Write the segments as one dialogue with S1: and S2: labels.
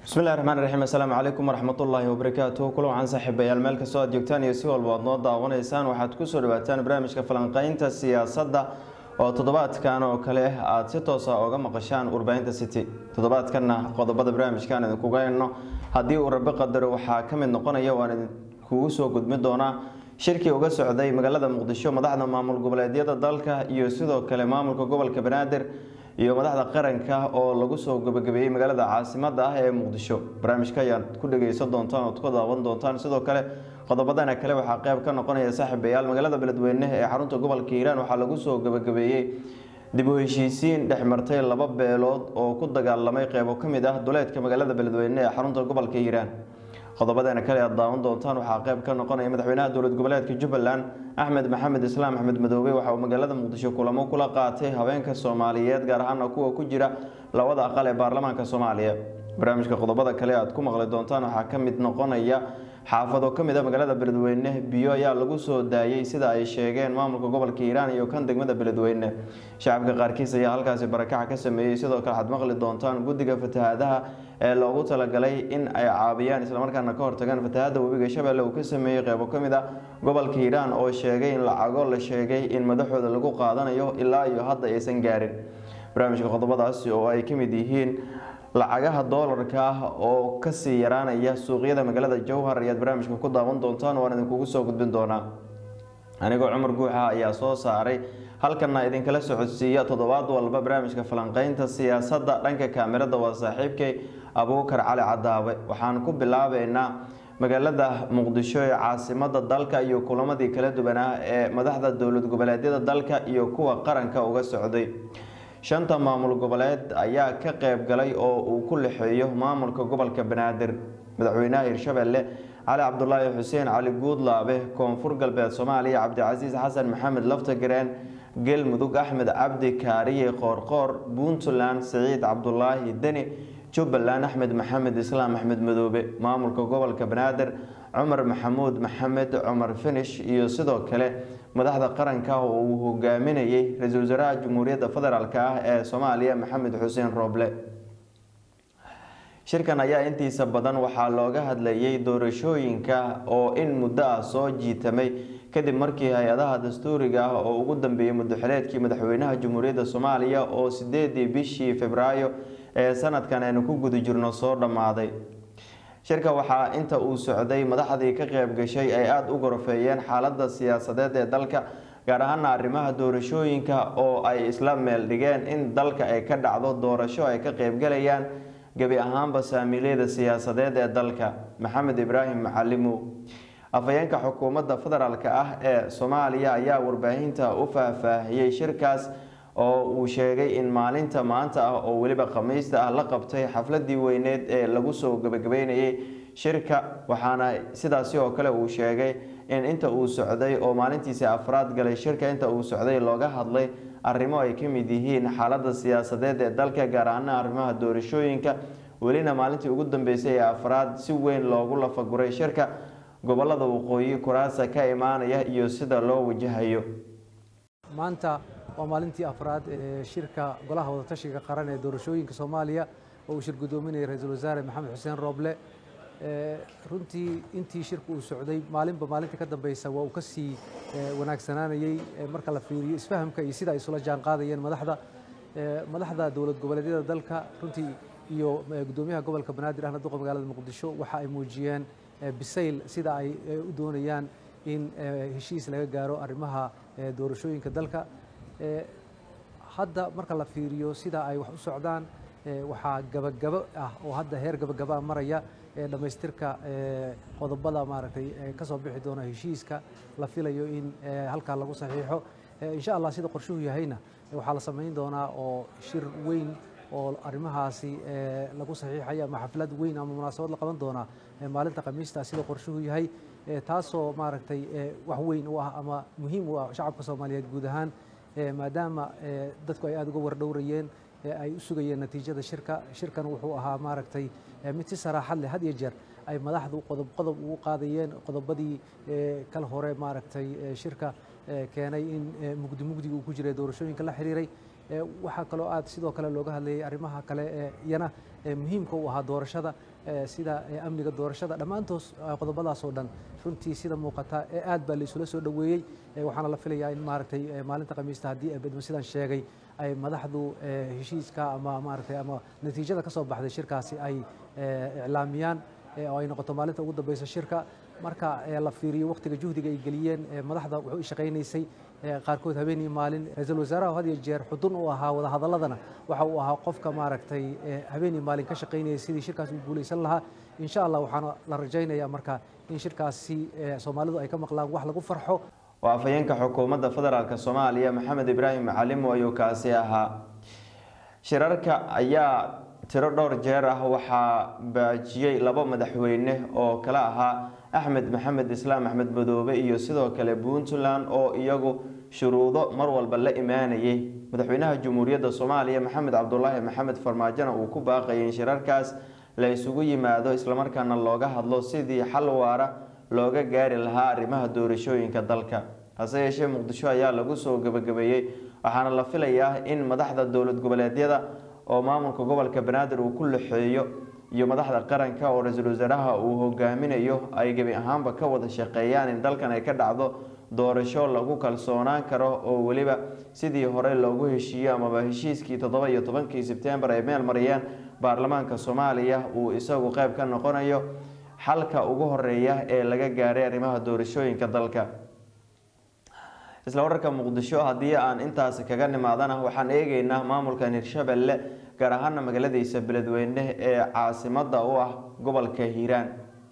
S1: bismillahi raxmaan raxiim assalaamu calaykum waraxmatullaahi wabarakaatuh kulan waxaan saaxiibayaal meel kastoo aad joogtaan iyo si walba aad noo daawanaysaan waxaad kusoo dhawaataan barnaamijka falanqeynta siyaasadda oo toddobaadkan oo kale aad si toosa oga maqashaan warbaahinta city toddobaadkanna qodobada barnaamijkaan idinkuga hayno haddii uu rabi qadaro waxaa ka mid noqonaya waan idinkugu soo gudmin doonaa shirkii uga socday magaalada muqdisho madaxda maamul goboleedyada dalka iyo sidoo kale maamulka gobolka banaadir iyo madaxda qaranka oo lagu soo gabagabeeyey magaalada caasimada ah ee muqdisho barnaamijka ayaad ku dhegeysan doontaan ood ku daawan doontaan sidoo kale qodobadana kale waxaa qeyb ka noqonaya saaxiibayaal magaalada beledweyne ee xarunta gobolka hiiraan waxaa lagu soo gabagabeeyey dib u heshiisiin dhex martay laba beelood oo ku dagaalamay qeybo ka mid ah duleedka magaalada beledweyne ee xarunta gobolka hiiraan qodobadana kale aad daawan doontaan waxaa qeyb ka noqonaya madaxweynaha dowlad goboleedka jubbaland axmed maxamed islaam axmed madoobe waxa uu magaalada muqdisho kulamo kula qaatay haweenka soomaaliyeed gaar ahaana kuwa ku jira labada aqal ee baarlamaanka soomaaliya barnaamijka qodobada kale aad ku maqli doontaan waxaa ka mid noqonaya xaafado ka mid a magaalada beledweyne biyo ayaa lagu soo daayey sida ay sheegeen maamulka gobolka hiiraan iyo kan degmada beledweyne shacabka qaarkiis ayaa halkaasi barakaca ka sameeyey sidoo kale waxaad maqli doontaan guddiga fatahaadaha ee loogu talagalay in ay caabiyaan islamarkaana ka hortagaan fatahaada webiga shabeelle uu ka sameeyey qeybo ka mid ah gobolka hiiraan oo sheegay in lacago la sheegay in madaxooda lagu qaadanayo ilaa iyo hadda aysan gaarin barnaamijka qodobadaasi oo ay ka mid yihiin lacagaha doolarka ah oo kasii yaraanaya suuqyada magaalada jowhar ayaad barnaamijka ku daawan doontaan waan idinkugu soo gudbin doonaa anigoo cumar guuxa ayaa soo saaray halkana idinkala socodsiiya toddobaad walba barnaamijka falanqeynta siyaasadda dhanka kaamirada waa saaxiibkay abuukar cali cadaabe waxaan ku bilaabeynaa magaalada muqdisho ee caasimada dalka iyo kulamadii kala duwanaa ee madaxda dowlad goboleedyada dalka iyo kuwa qaranka uga socday shanta maamul goboleed ayaa ka qeyb galay oo uu ku lexeeyo maamulka gobolka banaadir madaxweynaha hirshabelle cali cabdulaahi xuseen cali guudlaabe koonfur galbeed soomaaliya cabdicasiis xasan maxamed laftagareen galmudug axmed cabdi kaariye qoorqoor puntland siciid cabdulaahi deni jubbaland axmed maxamed islaam axmed madoobe maamulka gobolka banaadir cumar maxamuud maxamed cumar finish iyo sidoo kale madaxda qaranka oo uu hogaaminayay ra-iisul wasaaraha jamhuuriyadda federaalk ah ee soomaaliya maxamed xuseen rooble shirkan ayaa intiisa badan waxaa looga hadlayay doorashooyinka oo in muddo ah soo jiitamay kadib markii hay-adaha dastuuriga ah oo ugu dambeeyey muddoxileedkii madaxweynaha jamhuuriyadda soomaaliya oo sideedii bishii februaayo ee sanadkan aynu ku guda jirno soo dhammaaday shirka waxaa inta uu socday madaxdii ka qeyb gashay ay aada u gorofeeyeen xaaladda siyaasadeed ee dalka gaar ahaana arrimaha doorashooyinka oo ay isla meel dhigeen in dalka ay ka dhacdo doorasho ay ka qeybgalayaan gebi ahaanba saamiilyada siyaasadeed ee dalka maxamed ibraahim macalimow afhayeenka xukuumadda federaalk ah ee soomaaliya ayaa warbaahinta u faahfaahiyey shirkaas oo uu sheegay in maalinta maanta ah oo weliba khamiista ah la qabtay xafladii weyneed ee lagu soo gabagabeynayay shirka waxaana sidaasi oo kale uu sheegay in inta uu socday oo maalintiisi afraad galay shirka inta uu socday looga hadlay arrimo ay ka mid yihiin xaaladda siyaasadeed ee dalka gaar ahaana arrimaha doorashooyinka welina maalintii ugu dambeysay ee afraad si weyn loogu lafaguray shirka gobolada waqooyi kuraasa ka imaanaya iyo sida loo wajahayo
S2: maanta waa maalintii afraad ee shirka golaha wadatashiga qaran ee doorashooyinka soomaaliya oo uu shir guddoominayay ra-iisul wasaare maxamed xuseen rooble runtii intii shirku uu socday maalinba maalinta ka dambeysa waa uu ka sii wanaagsanaanayey marka la fiiriyo isfahamka iyo sida ay isula jaan qaadayeen madaxda madaxda dowlad goboleedyada dalka runtii iyo guddoomiyaha gobolka banaadir ahna duqa magaalada muqdisho waxa ay muujiyeen bisayl sida ay u doonayaan in heshiis laga gaaro arrimaha doorashooyinka dalka hadda marka la fiiriyo sida ay wax u socdaan waxaa gabagabo ah oo hadda heer gabagabaa maraya dhammaystirka qodobada maaragtay ka soo bixi doona heshiiska la filayo in halkaa lagu saxiixo insha allah sida qorshuhu yahayna waxaa la samayn doonaa oo shir weyn oo arrimahaasi lagu saxiixaya ama xaflad weyn ama munaasabad la qaban doonaa maalinta khamiista sida qorshuhu yahay taasoo maaragtay wax weyn u ah ama muhiim u ah shacabka soomaaliyeed guud ahaan maadaama dadku ay aada uga wardhowrayeen ay u sugayeen natiijada shirka shirkan wuxuu ahaa maaragtay mid si saraaxad leh had iyo jeer ay madaxdu qodob qodob ugu qaadayeen qodobadii kal hore maaragtay shirka keenay in mugdi mugdiga uu ku jiray doorashooyinka la xiriiray waxaa kaloo aad sidoo kale looga hadlayay arrimaha kale ee iyana muhiimka u ahaa doorashada sida amniga doorashada dhammaantoos qodobadaas oo dhan runtii sida muuqata aad baa la isula soo dhoweeyey waxaana la filayaa in maaragtay maalinta khamiista haddii bedmo sidaan sheegay ay madaxdu heshiiska ama maaragtay ama natiijada ka soo baxday shirkaasi ay iclaamiyaan oo ay noqoto maalinta ugu dambeysa shirka marka la fiiriyo wakhtiga juhdiga ay geliyeen madaxda wuxuu shaqaynaysay qaarkood habeen iyo maalin ra-iisul wasaaraha had iyo jeer xudun u ahaa wadahadaladana waxa uu ahaa qofka maaragtay habeen iyo maalin ka shaqaynayay sidii shirkaas u guulaysan lahaa insha allah waxaana la rajaynayaa marka in shirkaasi soomaalidu ay ka maqlaan wax lagu farxo
S1: waa afhayeenka xukuumadda federaalk soomaaliya maxamed ibraahim macalimo ayuu kaasi ahaa shirarka ayaa tiro dhowr jeer ah waxaa baajiyey laba madaxweyne oo kale ahaa axmed maxamed islaam axmed madoobe iyo sidoo kale puntland oo iyagu shuruudo mar walba la imaanayay madaxweynaha jamhuuriyadda soomaaliya maxamed cabdulaahi maxamed farmaajona uu ku baaqayay in shirarkaas la isugu yimaado islamarkaana looga hadlo sidii xal waara looga gaari lahaa arrimaha doorashooyinka dalka hase yeeshee muqdisho ayaa lagu soo gebagabeeyey waxaana la filayaa in madaxda dowlad goboleedyada oo maamulka gobolka banaadir uu ku laxeeyo iyo madaxda qaranka oo ra-iisul wasaaraha uu hogaaminayo ay gebi ahaanba ka wada shaqeeyaan in dalkan ay ka dhacdo doorasho lagu kalsoonaan karo oo weliba sidii hore loogu heshiiyo amaba heshiiskii toddoba iyo tobankii sebtembar ay meel mariyeen baarlamaanka soomaaliya uu isagu qeyb ka noqonayo xalka ugu horeeya ee laga gaaray arrimaha doorashooyinka dalka isla wararka muqdisho haddii aan intaasi kaga nimaadana waxaan eegeynaa maamulkan hirshabelle gaar ahaana magaaladiisa beledweyne ee caasimada u ah gobolka hiiraan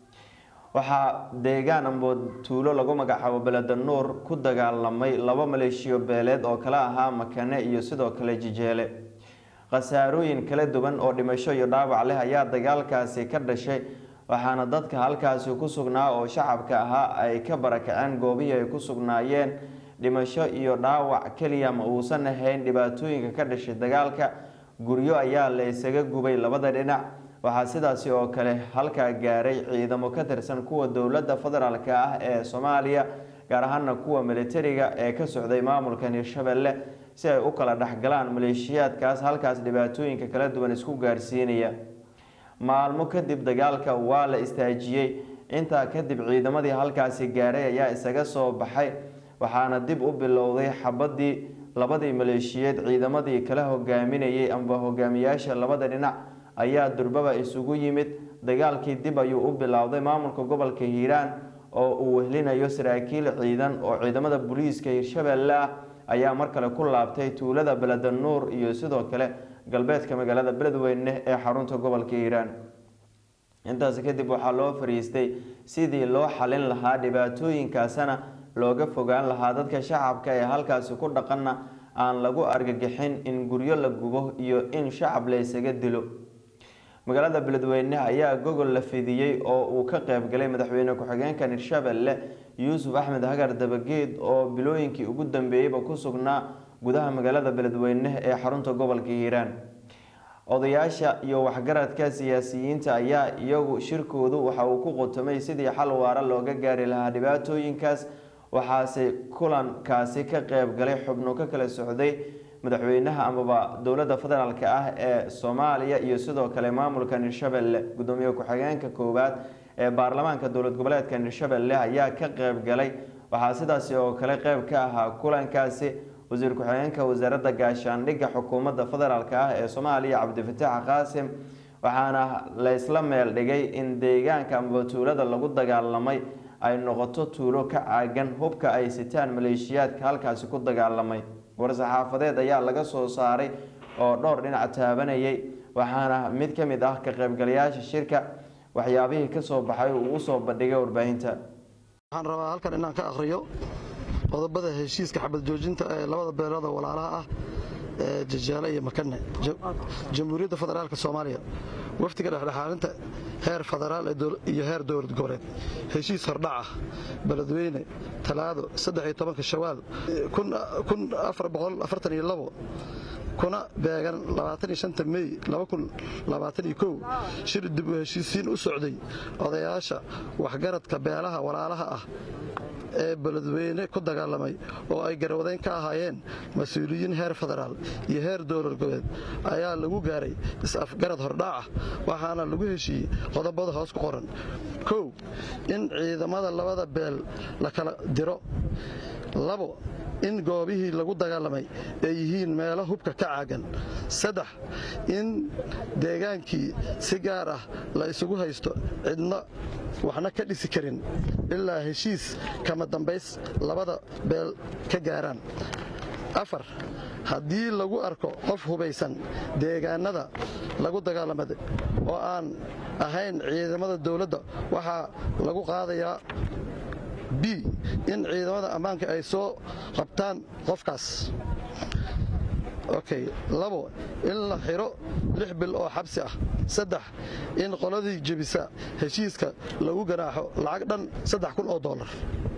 S1: waxaa deegaan ambood tuulo lagu magacaabo beledanuur ku dagaalamay laba maleeshiyo beeleed oo kala ahaa makane iyo sidoo kale jijeele khasaarooyin kala duwan oo dhimasho iyo dhaawac leh ayaa dagaalkaasi ka dhashay waxaana dadka halkaasi ku sugnaa oo shacabka ahaa ay ka barakaceen goobihii ay ku sugnaayeen dhimasho iyo dhaawac keliya ma uusan ahayn dhibaatooyinka ka dhashay dagaalka guryo ayaa la isaga gubay labada dhinac waxaa sidaasi oo kale halkaa gaaray ciidamo ka tirsan kuwa dowladda federaalk ah ee soomaaliya gaar ahaana kuwa militariga ee ka socday maamulkan hirshabelle si ay u kala dhexgalaan maleeshiyaadkaas halkaas dhibaatooyinka kala duwan isku gaarsiinaya maalmo kadib dagaalka waa la istaajiyey intaa kadib ciidamadii halkaasi gaaray ayaa isaga soo baxay waxaana dib u bilowday xabadii labadii maleeshiyeed ciidamadii kala hogaaminayay amba hogaamiyaasha labada dhinac ayaa durbaba isugu yimid dagaalkii dib ayuu u bilowday maamulka gobolka hiiraan oo uu wehlinayo saraakiil ciidan oo ciidamada booliiska hirshabelle ah ayaa mar kale ku laabtay tuulada beledanuur iyo sidoo kale galbeedka magaalada beledweyne ee xarunta gobolka hiiraan intaas kadib waxaa loo fariistay sidii loo xalin lahaa dhibaatooyinkaasana looga fogaan lahaa dadka shacabka ee halkaasi ku dhaqanna aan lagu argagixin in guryo la gubo iyo in shacab la isaga dilo magaalada beledweyne ayaa gogol la fidiyey oo uu ka qeybgalay madaxweyne ku-xigeenkan hirshabelle yuusuf axmed hagar dabageed oo bilooyinkii ugu dambeeyeyba ku sugnaa gudaha magaalada beledweyne ee xarunta gobolka hiiraan odayaasha iyo waxgaradka siyaasiyiinta ayaa iyagu shirkoodu waxa uu ku qotomay sidii xal waara looga gaari lahaa dhibaatooyinkaas waxaase kulankaasi ka qeyb galay xubno ka kala socday madaxweynaha amaba dowladda federaalk ah ee soomaaliya iyo sidoo kale maamulkan hirshabelle gudoomiye ku-xigeenka koowaad ee baarlamaanka dowlad goboleedkan hirshabelle ayaa ka qeyb galay waxaa sidaasi oo kale qeyb ka ahaa kulankaasi wasiir ku-xigeenka wasaaradda gaashaandhigga xukuumadda federaalk ah ee soomaaliya cabdifataax qaasim waxaana la isla meel dhigay in deegaanka amaba tuulada lagu dagaalamay ay noqoto tuulo ka caagan hubka ay sitaan maleeshiyaadka halkaasi ku dagaalamay war-saxaafadeed ayaa laga soo saaray oo dhowr dhinac taabanayay waxaana mid ka mid ah ka qaybgalayaasha shirka waxyaabihii kasoo baxay uu u soo bandhigay warbaahinta
S3: waxaan rabaa halkan inaan ka akhriyo qodobada heshiiska xabad joojinta ee labada beelood oo walaalaha ah ee jajaale iyo makane jamhuuriyadda federaalka soomaaliya wafdiga dhexdhexaalinta heer federaal iyo heer dowlad goboleed heshiis hordhac ah beledweyne talaado shawaal kuna beegan mey shir dib u heshiisiin u socday odayaasha waxgaradka beelaha walaalaha ah ee beledweyne ku dagaalamay oo ay garwadeyn ka ahaayeen mas-uuliyiin heer federaal iyo heer dowlad goboleed ayaa lagu gaaray is-afgarad hordhaac ah waxaana lagu heshiiyey qodobada hoos ku qoran kow in ciidamada labada beel la kala diro labo in goobihii lagu dagaalamay ay yihiin meelo hubka ka caagan saddex in deegaankii si gaar ah la isugu haysto cidna waxna ka dhisi karin ilaa heshiis kama dambays labada beel ka gaaraan afar haddii lagu arko qof hubaysan deegaanada lagu dagaalamay oo aan ahayn ciidamada dowladda waxaa lagu qaadayaa b in ciidamada ammaanka ay soo qabtaan qofkaas okay labo in la xiro lix bil oo xabsi ah saddex in qoladii jebisa heshiiska lagu ganaaxo lacag dhan saddex kun oo dollar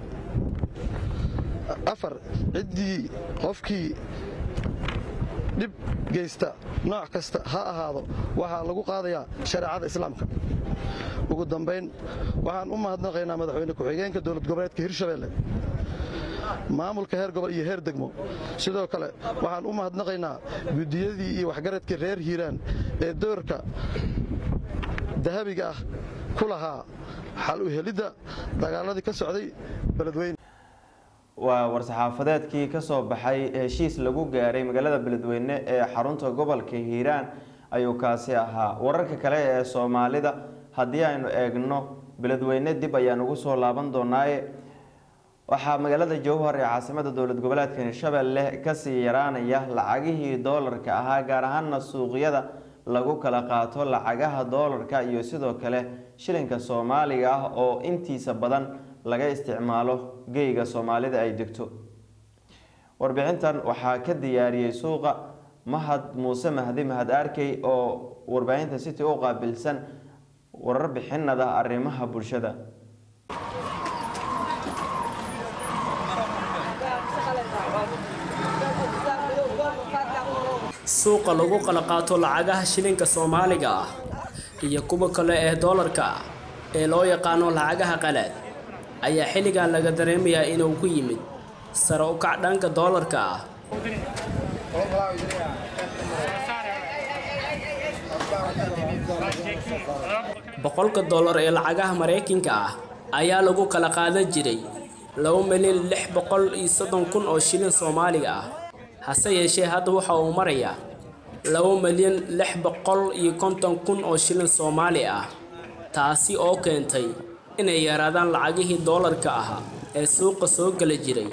S3: afar ciddii qofkii dhib geysta nooc kasta ha ahaado waxaa lagu qaadayaa shareecada islaamka ugu dambayn waxaan u mahadnaqaynaa madaxweyne ku-xigeenka dowlad goboleedka hirshabelle maamulka heer gobol iyo heer degmo sidoo kale waxaan u mahadnaqaynaa guddiyadii iyo waxgaradkii reer hiiraan ee doorka dahabiga ah ku lahaa xal u helidda dagaaladii ka socday beledweyne
S1: waa war-saxaafadeedkii ka soo baxay heshiis lagu gaaray magaalada beledweyne ee xarunta gobolka hiiraan ayuu kaasi ahaa wararka kale ee soomaalida haddii aynu eegno beledweyne dib ayaan ugu soo laaban doonaaye waxaa magaalada jowhar ee caasimada dowlad goboleedka hirshabelle kasii yaraanaya lacagihii doolarka ahaa gaar ahaana suuqyada lagu kala qaato lacagaha doolarka iyo sidoo kale shilinka soomaaliga ah oo intiisa badan laga isticmaalo geyga soomaalida ay degto warbixintan waxaa ka diyaariyey suuqa mahad muuse mahdi mahad arkey oo warbaahinta city u qaabilsan warar bixinada arrimaha bulshada
S4: suuqa lagu kala qaato lacagaha shilinka soomaaliga ah iyo kuwa kale ee doolarka ah ee loo yaqaano lacagaha qalaad ayaa xilligan laga dareemayaa inuu ku yimid sare u kac dhanka doolarka ah boqolka dollar ee lacagaha maraykanka ah ayaa lagu kala qaadan jiray laba milyan lix boqol iyo soddon kun oo shilin soomaaliga ah hase yeeshee hadda waxa uu marayaa laba milyan lix boqol iyo konton kun oo shilin soomaali ah taasi oo keentay inay yaraadaan lacagihii doolarka ahaa ee suuqa soo gala jiray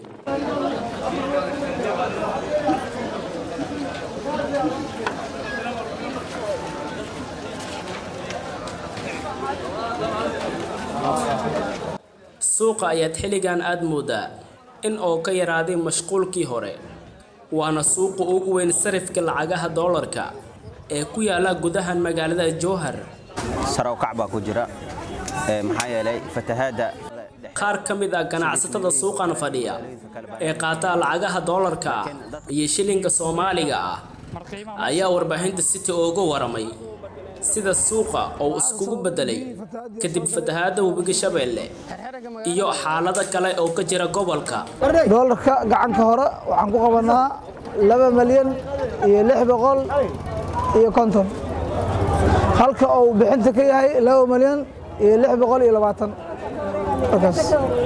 S4: suuqa ayaad xilligan aada moodaa in oo ka yaraaday mashquulkii hore waana suuqa ugu weyn sarifka lacagaha doolarka ee ku yaala gudaha magaalada jowhar
S5: sare u kac baa ku jira maxaa yeelay fatahaadda
S4: qaar ka mid ah ganacsatada suuqan fadhiya ee qaata lacagaha doolarka ah iyo shilinka soomaaliga ah ayaa warbaahinta city uga waramay sida suuqa oo iskugu bedelay kadib fatahaadda webiga shabeelle iyo xaalado kale oo ka jira gobolka
S6: doolarka gacanka hore waxaan ku qabanaa laba malyan iyo lix boqol iyo konton halka uu bixinta ka yahay laba malyan iyo lix boqol iyo labaatan markaas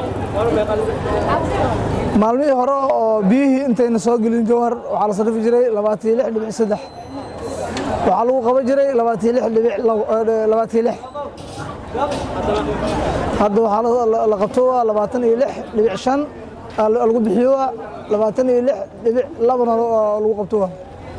S6: maalmihii hore oo biyihii intayna soo gelin jowhar waxaa la sarrifi jiray labaatan iyo lix dhibic saddex waxaa lagu qaban jiray labaatan lix dhibic labaatan lix hadda waxaa la qabto waa labaatan iyo lix dhibic shan lagu bixiyo waa labaatan iyo lix dhibic labana lagu qabto waa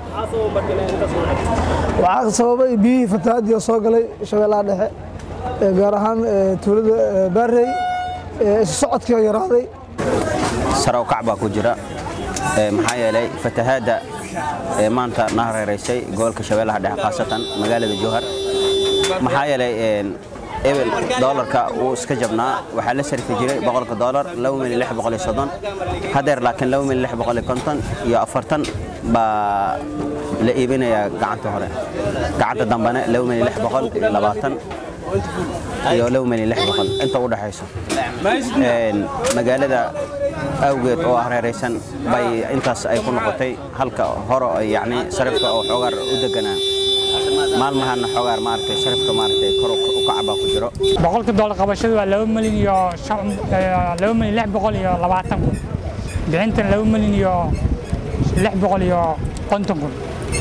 S6: waxaa sababay biyihii fatahaadii oo soo galay shabeellaha dhexe gaar ahaan tuulada baarey isu socodkii oo yaraaday
S5: sare u kac baa ku jira maxaa yeelay fatahaadda maanta na hareeraysay gobolka shabeellaha dhexe khaasatan magaalada jowhar maxaa yeelay ebel doolarka wuu iska jabnaa waxaa la sarfi jiray boqolka doolar laba milyan lix boqol iyo soddon hadeer laakiin laba milyan lix boqol iyo konton iyo afartan baa la iibinayaa gacanta hore gacanta dambene laba milyan lix boqol iyo labaatan iyo laba milyan lix boqol inta u dhexayso magaalada awgeed oo hareeraysan bay intaas ay ku noqotay halka hore yani sarifka oo xoogaar u deganaa maalmahana xoogaar maaragtay sarifka maaragtay kor u kacbaa ku jiro
S7: boqolka doolar qabashadu waa laba milyan iyo laba milyan lix boqol iyo labaatan kun bixintana laba milyan iyo lix boqol iyo konton kun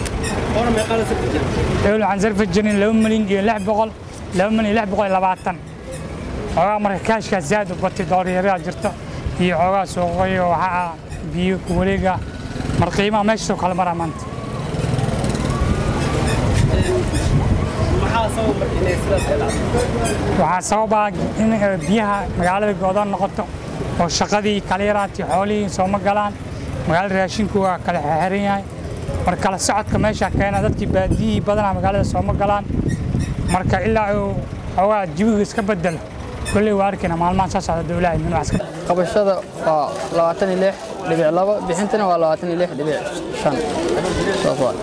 S7: ewl waxaan sarfi jirin laba milyan iyo lix boqol laba milyan lix boqol iyo labaatan xoogaa marka kaashkaas zaad u batay doolaryaraa jirta iyo xoogaa suuqayo waxaa biyo ku wareega mar qiimaha meeshaasoo kale maraa maanta waxaa sababaa in biyaha magaalada go'doon noqoto oo shaqadii kala yaraatay xoolihii sooma galaan magaalada raashinku waa kala xexiran yahay mar kala socodka meesha keena dadkii baadiyihii badanaa magaalada sooma galaan marka ilaa uu xoogaa jawiga iska bedelo kolley waa arkayna maalmahan soo socda dowlaha min wax iska
S8: qabashada waa labaatan iyo lix dhibic labo bixintana waa labaatan iyo lix dhibic shan saas waa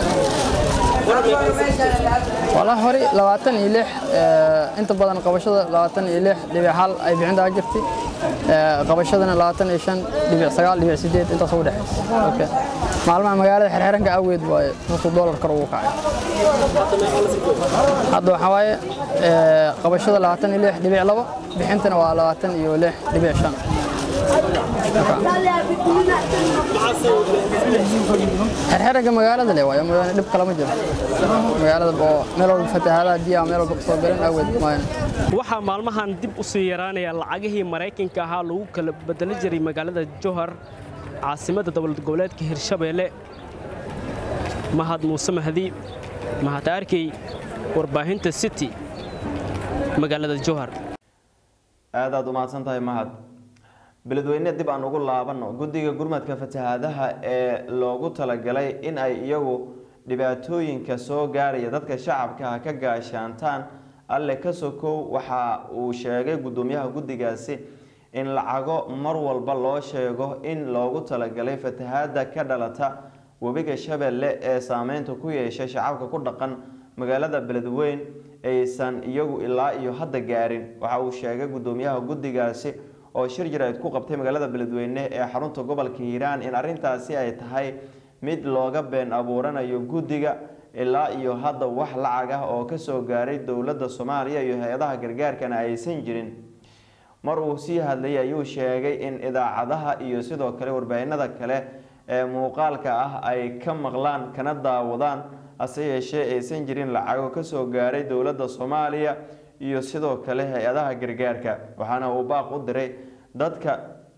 S8: walaa hore labaatan iyo lix inta badan qabashada labaatan iyo lix dhibic hal ay bixintaa jirtay qabashadana labaatan iyo shan dhibic sagaal dhibic sideed intaas u dhexaysa maalmaha magaalada xerxeranka awgeed waaye nusku doolar kor ugu kacay hadda waxaa waaye qabashada labaatan iyo lix dhibic labo bixintana waa labaatan iyo lix dhibic shan xerxeranka magaalada le waayo mooyaane dhib kalama jiro magaalada oo meel walba fatahaadaha biyaha meel walba kasoo galan awgeed mooyaane
S4: waxaa maalmahan dib u sii yaraanaya lacagihii maraykanka ahaa lagu kala bedeli jiray magaalada jowhar caasimadda dowlad goboleedka hirshabeelle mahad muuse mahdi mahad arkey warbaahinta city magaalada jowhar
S1: aad aad u mahadsan tahay mahad beledweyne dib aan ugu laabano guddiga gurmadka fatahaadaha ee loogu talagalay in ay iyagu dhibaatooyinka soo gaaraya dadka shacabka ka gaashaantaan alle ka sokow waxa uu sheegay guddoomiyaha guddigaasi in lacago mar walba loo sheego in loogu talagalay fatahaada ka dhalata webiga shabeelle ee saameynta ku yeeshay shacabka ku dhaqan magaalada beledweyn aysan iyagu ilaa iyo hadda gaarin waxa uu sheegay guddoomiyaha guddigaasi oo shir jirayd ku qabtay magaalada beledweyne ee xarunta gobolka hiiraan in arintaasi ay tahay mid looga been abuuranayo guddiga ilaa iyo hadda wax lacag ah oo kasoo gaaray dowladda soomaaliya iyo hay-adaha gargaarkana aysan jirin mar uu sii hadlayay ayuu sheegay in idaacadaha iyo sidoo kale warbaahinada kale ee muuqaalka ah ay ka maqlaan kana daawadaan hase yeeshee aysan jirin lacago kasoo gaaray dowladda soomaaliya iyo sidoo kale hay-adaha gargaarka waxaana uu baaq u diray dadka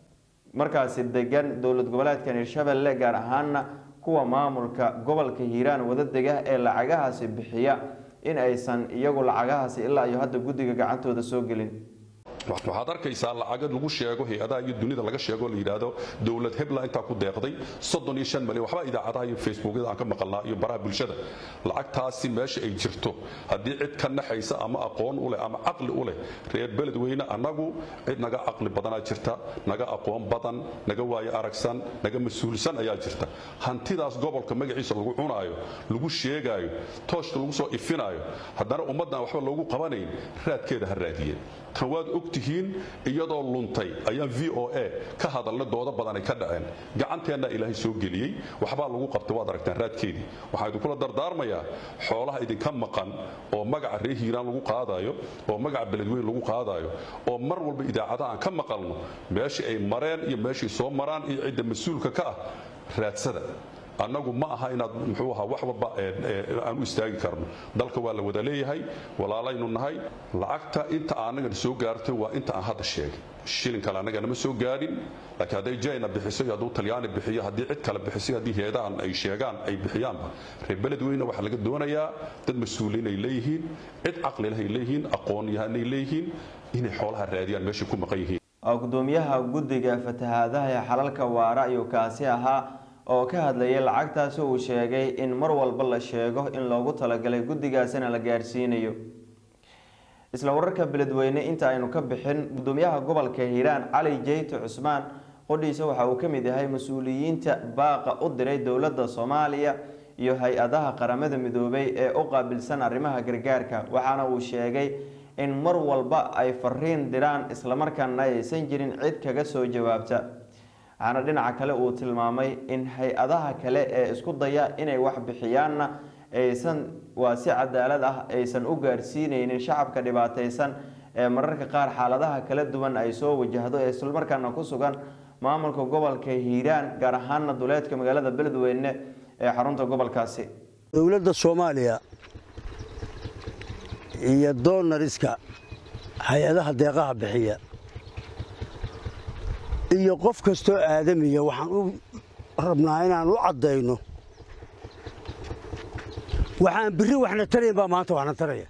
S1: markaasi degan dowlad goboleedkan hirshabelle gaar ahaana kuwa maamulka gobolka hiiraan wadadega ee lacagahaasi bixiya in aysan iyagu lacagahaasi ilaa iyo hadda guddiga gacantooda soo gelin
S9: waxaad arkaysaa lacagad lagu sheego hay-adaha iyo dunida laga sheego la yidhaahdo dowlad hebla intaa ku deeqday soddon iyo shan malyan waxba idaacadaha iyo facebookyada aan ka maqalnaa iyo baraha bulshada lacagtaasi meesha ay jirto haddii cid ka naxaysa ama aqoon u leh ama caqli u leh reer beledweyne annagu cid naga caqli badanaa jirta naga aqoon badan naga waayo aragsan naga mas-uulsan ayaa jirta hantidaas gobolka magaciisa lagu cunaayo lagu sheegaayo tooshka lagu soo ifinaayo haddana ummaddan waxba loogu qabanayn raadkeeda ha raadiyeen tan waad ogtihiin iyadoo luntay ayaan v o a ka hadalna doodo badan ay ka dhaceen gacanteenna ilaahay soo geliyey waxbaa lagu qabtay waad aragtaan raadkeedii waxaan idinkula dardaarmayaa xoolaha idinka maqan oo magaca reer hiiraan lagu qaadayo oo magaca beledweyn lagu qaadayo oo mar walba idaacadaha aan ka maqalno meeshii ay mareen iyo meeshii soo maraan iyo cidda mas-uulka ka ah raadsada annagu ma aha inaad muxuu ahaa wax walba aan u istaagi karno dalka waa la wada leeyahay walaalaynu nahay lacagta inta anagana soo gaartay waa inta aan hadda sheegay shilin kale annaga nama soo gaadhin laakiin hadday jayna bixiso iyo hadduu talyaani bixiyo haddii cid kale bixiso haddii heedahan ay sheegaan ay bixiyaanba reer beledweyne waxaa laga doonayaa dad mas-uuliin ay leeyihiin cid caqli leh ay leeyihiin aqoon yahanay leeyihiin inay xoolaha raadiyaan meeshay ku maqan yihiin
S1: gudoomiyaha guddiga fatahaadaha ee xalalka waara ayuu kaasi ahaa oo ka hadlayay lacagtaasi uu sheegay in mar walba la sheego in loogu talagalay guddigaasina la gaarsiinayo isla wararka beledweyne inta aynu ka bixin gudoomiyaha gobolka hiiraan cali jeyte cusmaan qodhiisa waxa uu ka mid yahay mas-uuliyiinta baaqa u diray dowladda soomaaliya iyo hay-adaha qaramada midoobay ee u qaabilsan arrimaha gargaarka waxaana uu sheegay in mar walba ay fariin diraan islamarkaana aysan jirin cid kaga soo jawaabta waxaana dhinaca kale uu tilmaamay in hay-adaha kale ee isku daya inay wax bixiyaanna aysan waa si cadaalad ah aysan u gaarsiineynin shacabka dhibaateysan ee mararka qaar xaaladaha kala duwan ay soo wajahdo ee islamarkaana ku sugan maamulka gobolka hiiraan gaar ahaana duleedka magaalada beledweyne ee xarunta gobolkaasi
S10: dowladda soomaaliya iyo doonariska hay-adaha deeqaha bixiya iyo qof kastoo aadamiya waxaan u rabnaa inaan u caddayno waxaan birri waxna tarayn baa maanta waxna taraya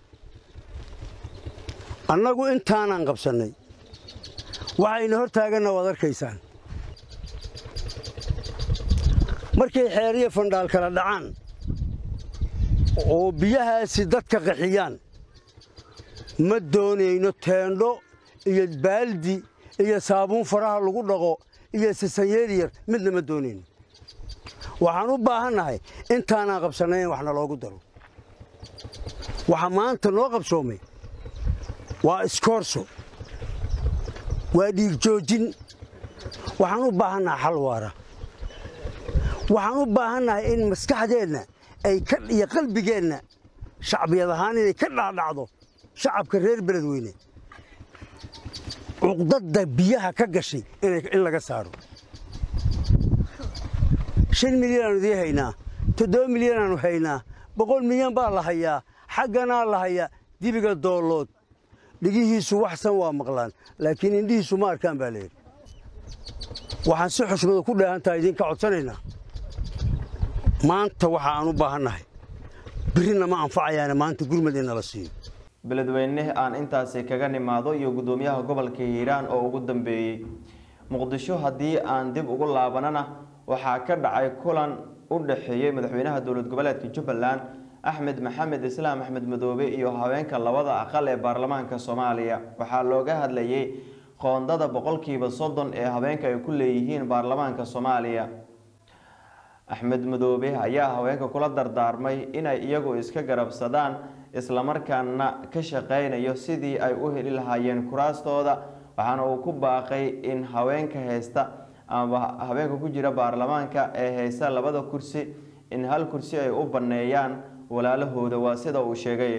S10: annagu intaanaan qabsannay waxayna hor taaganna waad arkaysaan markay xeeriyo fandhaal kala dhacaan oo biyahaasi dadka qaxiyaan ma doonayno teendho iyo baaldi iyo saabuun faraha lagu dhaqo iyo sasanyeer yar midna ma doonayno waxaan u baahannahay intaanaan qabsannay in waxna loogu daro waxa maanta noo qabsoomay waa iskoorso waa dhiigjoojin waxaan u baahannahay xal waara waxaan u baahannahay in maskaxdeenna ay iyo qalbigeenna shacbiyad ahaan inay ka dhacdhacdo shacabka reer beledweyne cuqdadda biyaha ka gashay in laga saaro shan milyanaanu idiin haynaa toddoba milyanaanu haynaa boqol milyan baa la hayaa xagganaa la hayaa dibiga doollood dhigihiisu waxsan waa maqlaan laakiin indhihiisu ma arkaan baa layidhi waxaan si xushmada ku dheehantaha idinka codsanaynaa maanta waxa aan u baahannahay birrina ma anfacayaane maanta gurmad in nala siiyo
S1: beledweyne aan intaasi kaga nimaado iyo gudoomiyaha gobolka hiiraan oo ugu dambeeyey muqdisho haddii aan dib ugu laabanana waxaa ka dhacay kulan u dhexeeyey madaxweynaha dowlad goboleedka jubbaland axmed maxamed islaam axmed madoobe iyo haweenka labada aqal ee baarlamaanka soomaaliya waxaa looga hadlayay qoondada boqolkiiba soddon ee haweenka ay ku leeyihiin baarlamaanka soomaaliya axmed madoobe ayaa haweenka kula dardaarmay inay iyagu iska garabsadaan islamarkaana ka shaqeynayo sidii ay u heli lahaayeen kuraastooda waxaana uu ku baaqay in haweenka haysta ama haweenka ku jira baarlamaanka ee haysta labada kursi in hal kursi ay u banneeyaan walaalahooda waa sida uu sheegay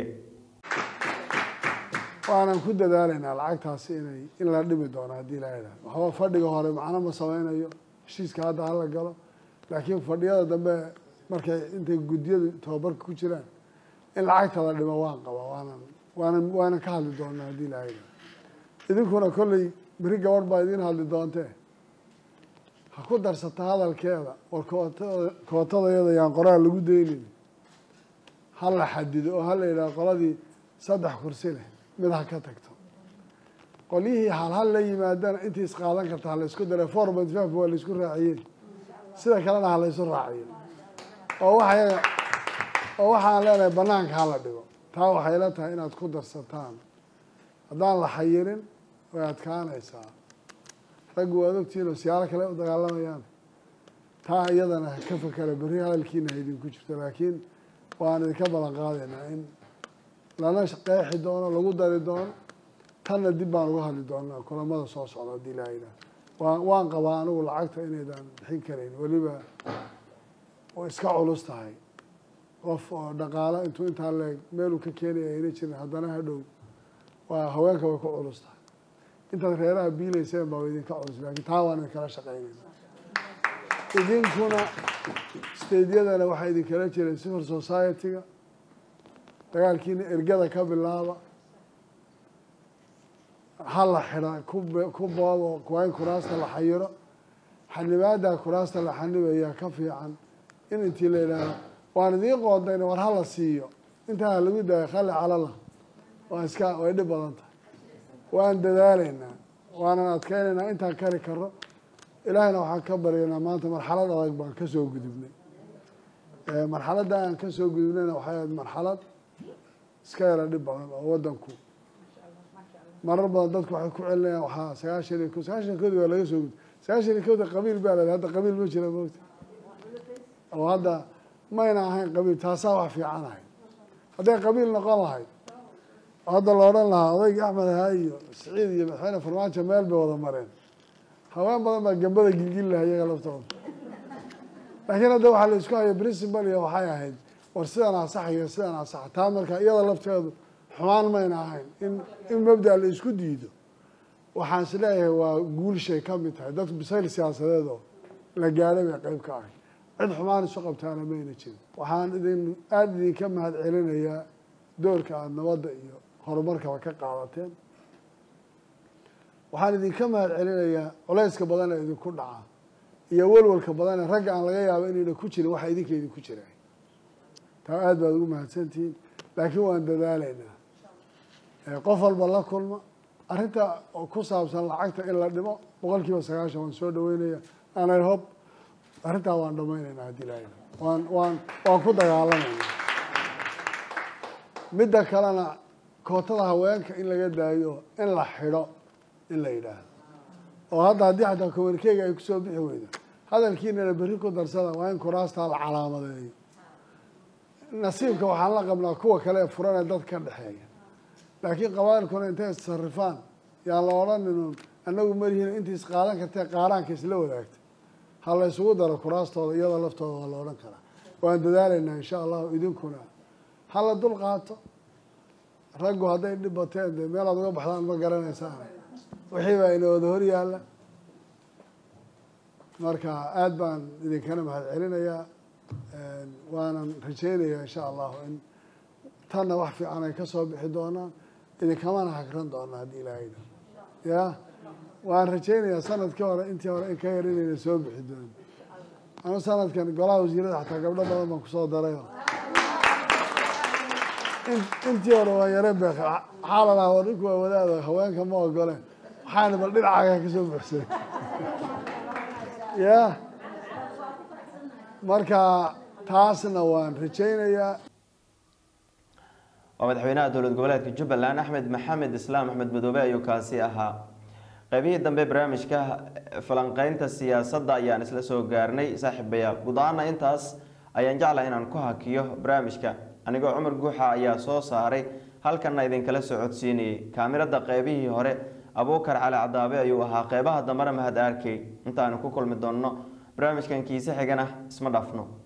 S11: waanan ku dadaalaynaa lacagtaasi inay in la dhimi doono haddii la idhaah waxba fadhiga hore macno ma sameynayo heshiiska hadda hala galo laakiin fadhiyada dambe markay intay guddiyadu tababarka ku jiraan in lacagta la dhimo waan qabaa waanan waanan waanan ka hadli doonaa haddii la idhaah idinkuna kolley beri gabadh baa idiin hadli doontee ha ku darsata hadalkeeda war kootada kootadayada yaan qoraal lagu daynin ha la xadido oo ha la yidhaha qoladii saddex kursi leh mid ha ka tagto qolyihii halhal la yimaadana intii isqaadan karta ha la isku dara format faf waa la isku raaciyey sida kalena ha la isu raaciyo oo waxay oo waxaan leenahay banaanka ha la dhigo taa waxay la tahay inaad ku darsataan haddaan la xayirin way adkaanaysaa raggu waad ogtihiin oo siyaalo kale u dagaalamayaan taa iyadana ka fakera berri hadalkiina ha idinku jirto laakiin waan idinka ballan qaadaynaa in lana qeexi doono lagu dari doono tanna dib baan uga hadli doonaa kulamada soo socda haddii la yidhaah waan waan qabaa anigu lacagta inaydaan bixin karayn weliba oo iska culus tahay qof oo dhaqaalo intuu intaa leeg meeluu ka keenaya ayna jirin haddana hadhow waa haweenka way ku culus tahay intaad reeraha biilayseen baa idinka culus laakiin taa waan idinkala shaqeynayna idinkuna stadeyadana waxaa idinkala jiray civil society-ga dagaalkiina ergada ka bilaaba ha la xidha ku boobo waa in kuraasta la xayiro xanibaada kuraasta la xanibayaa ka fiican in intii la yidhaaho waan idiin qoodayna war hala siiyo intaa lagu daayo khali calala waa iska way dhib badan tahay waan dadaalaynaa waanan adkeynaynaa intaan kari karo ilaahayna waxaan ka baryaynaa maanta marxalad adag baan ka soo gudubnay marxaladda aan ka soo gudubnayna waxay ahayd marxalad iska yara dhib badan oo waddanku marar badan dadku waxay ku celinayaan waxaa sagaashan iyo ko sagaashan koodi waa laga soo gud sagaashan iyo kooda qabiil baa la hadda qabiil ma jira moogta oo hadda mayna ahayn qabiil taasaa wax fiican ahayd hadday qabiil noqon lahayd oo hadda la odhan lahaa odaygii axmed ahaa iyo siciid iyo madaxweyne farmaajo meel bay wada mareen haween badan baa gambada gilgili lahaa iyaga laftooda laakiin hadda waxaa la isku hayo principal iyo waxay ahayd war sidan asax iyo sidan asax taa marka iyada lafteedu xumaan mayna ahayn in in mabda la isku diido waxaan is leeyahay waa guulshay ka mid tahay dadku bisayl siyaasadeed oo la gaadhay bay qayb ka ahay cid xumaan isu qabtaana mayna jirin waxaan idin aada idinka mahad celinayaa doorka aada nabadda iyo horumarkaba ka qaadateen waxaan idinka mahad celinayaa culayska badan ee idinku dhaca iyo walwalka badan ee ragga aan laga yaabo inayna ku jirin waxa idinka idinku jiraan taa aada baad ugu mahadsantihiin laakiin waan dadaalaynaa qof walba la kulma arrinta ku saabsan lacagta in la dhimo boqol kiiba sagaashan waan soo dhaweynaya anay hob arrintaa waan dhamaynaynaa haddii la waan waan waan ku dagaalamaynaa midda kalena kootada haweenka in laga daayo in la xidho in la yidhaahdo oo hadda haddii xataa kobankeyga ay kusoo bixi weydo hadalkiinana berri ku darsada waa in kuraastaa la calaamadeeyo nasiibka waxaan la qabnaa kuwa kale ee furan ee dad ka dhexeeya laakiin qabailkuna intay issarifaan yaan la odhaninun annagu malihiin intii isqaadan kartee qaaraanka isla wadaagta ha la isugu daro kuraastooda iyadoo laftooda waa la odhan karaa waan dadaalaynaa insha allahu idinkuna ha la dul qaato raggu hadday dhib bateen dee meelaad uga baxdaan ma garanaysaan wixii baa ina wada hor yaalla marka aada baan idinkana mahad celinayaa waanan rajeynayaa insha allahu in tanna wax fiican ay ka soo bixi doonaan idinkamana hagran doonaa haddii ilaahayda ya waan rajeynayaa sanadkii hore intii hore in ka yar inayna soo bixi doonin anu sanadkan golaha wasiirada xataa gabdho badan baan kusoo darayo intii hore waa yare beek waxaa la dhahaa war ninku waa wadaado haweenka ma ogoleen waxaana bal dhinacaaga kasoo buxsay ya marka taasna waan rajeynayaa
S1: waa madaxweynaha dowlad goboleedka jubbaland axmed maxamed islaam axmed madoobe ayuu kaasi ahaa qaybihii dambe barnaamijka falanqeynta siyaasadda ayaan isla soo gaarnay saaxiibayaal guud ahaana intaas ayaan jeclahay inaan ku hakiyo barnaamijka anigoo cumar guuxa ayaa soo saaray halkanna idinkala soo codsiinayay kaamirada qeybihii hore abuukar cali cadaabe ayuu ahaa qeybaha dambena mahad arkey intaanu ku kulmi doonno barnaamijkan kiise xigana isma dhaafno